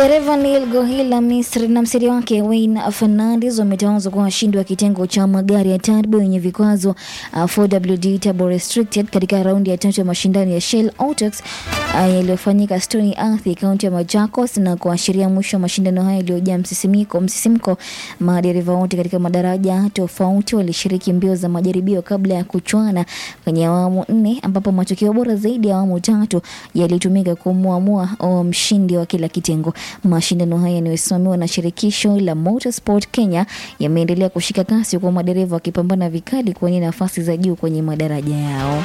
Dereva Neil Gohil la Misri na msiri wake Wayne Fernandes wametawazwa kuwa washindi wa kitengo cha magari ya turbo yenye vikwazo uh, 4WD Turbo Restricted katika raundi ya tatu ya mashindano ya Shell Autox uh, yaliyofanyika Stony Athi, kaunti ya Machakos na kuashiria mwisho wa mashindano hayo yaliyojaa msisimiko msisimko. Madereva wote katika madaraja tofauti walishiriki mbio za majaribio kabla ya kuchwana kwenye awamu nne, ambapo matokeo bora zaidi ya awamu tatu yalitumika kumuamua o mshindi wa kila kitengo. Mashindano haya yanayosimamiwa na shirikisho la Motorsport Kenya yameendelea kushika kasi, kwa madereva wakipambana vikali kuwania nafasi za juu kwenye madaraja yao.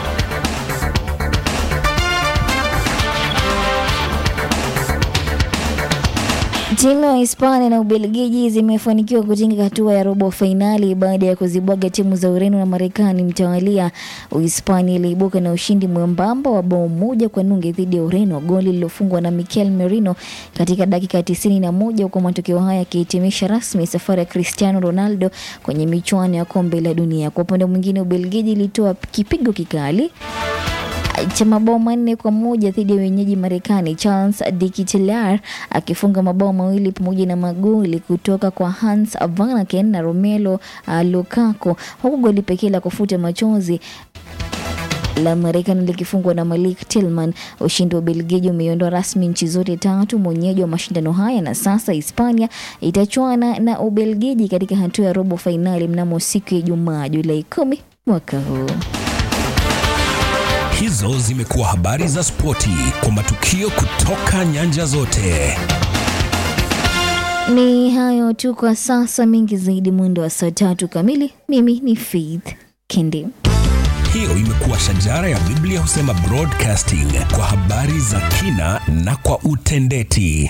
Timu ya Hispania na Ubelgiji zimefanikiwa kutinga hatua ya robo fainali baada ya kuzibwaga timu za Ureno na Marekani mtawalia. Uhispania iliibuka na ushindi mwembamba wa bao moja kwa nunge dhidi ya Ureno, goli lililofungwa na Mikel Merino katika dakika tisini na moja huku matokeo haya yakihitimisha rasmi safari ya Cristiano Ronaldo kwenye michuano ya kombe la dunia. Kwa upande mwingine, Ubelgiji ilitoa kipigo kikali cha mabao manne kwa moja dhidi ya wenyeji Marekani, Charles de Ketelaere akifunga mabao mawili pamoja na magoli kutoka kwa Hans Vanaken na Romelu uh, Lukaku, huku goli pekee la kufuta machozi la Marekani likifungwa na Malik Tillman. Ushindi wa Ubelgiji umeiondoa rasmi nchi zote tatu mwenyeji wa mashindano haya, na sasa Hispania itachuana na Ubelgiji katika hatua ya robo fainali mnamo siku ya Ijumaa Julai kumi mwaka huu. Hizo zimekuwa habari za spoti kwa matukio kutoka nyanja zote. Ni hayo tu kwa sasa, mengi zaidi mwendo wa saa tatu kamili. Mimi ni Faith Kendi. Hiyo imekuwa shajara ya Biblia husema broadcasting kwa habari za kina na kwa utendeti.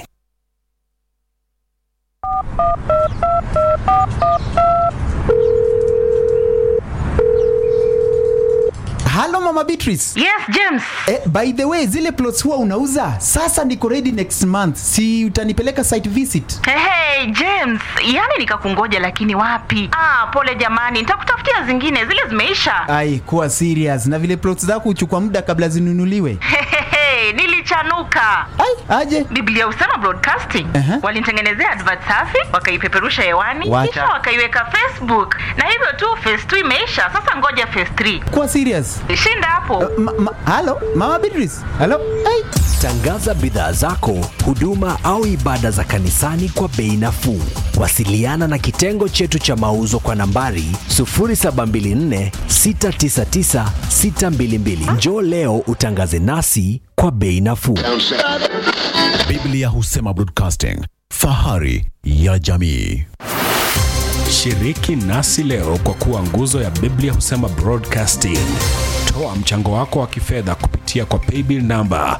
Halo Mama Beatrice. Yes, James. Eh, by the way, zile plots huwa unauza? Sasa niko ready next month. Si utanipeleka site visit? Hey, hey, James, yani nikakungoja lakini wapi? Ah, pole jamani, nitakutafutia zingine, zile zimeisha. Ai, kuwa serious. Na vile plots zako huchukua muda kabla zinunuliwe. Hehehe, nilichanuka. Ai, aje. Biblia husema broadcasting. Aha. Walinitengenezea advert safi, wakaipeperusha hewani, Wacha. kisha wakaiweka Facebook. Na hivyo tu phase 2 imeisha. Sasa ngoja phase 3. Kuwa serious. Shinda hapo. Ma, ma, halo Mama Beatrice. Halo. Ai. Tangaza bidhaa zako, huduma au ibada za kanisani kwa bei nafuu. Wasiliana na kitengo chetu cha mauzo kwa nambari 0724 699 622. Njoo leo utangaze nasi kwa bei nafuu. Biblia husema broadcasting, fahari ya jamii. Shiriki nasi leo kwa kuwa nguzo ya Biblia husema broadcasting. Toa mchango wako wa kifedha kupitia kwa paybill namba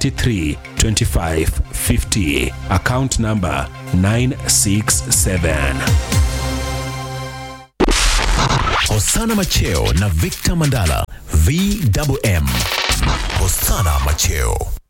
332550 account namba 967. Hosana Macheo na Victor Mandala, VMM. Hosana Macheo.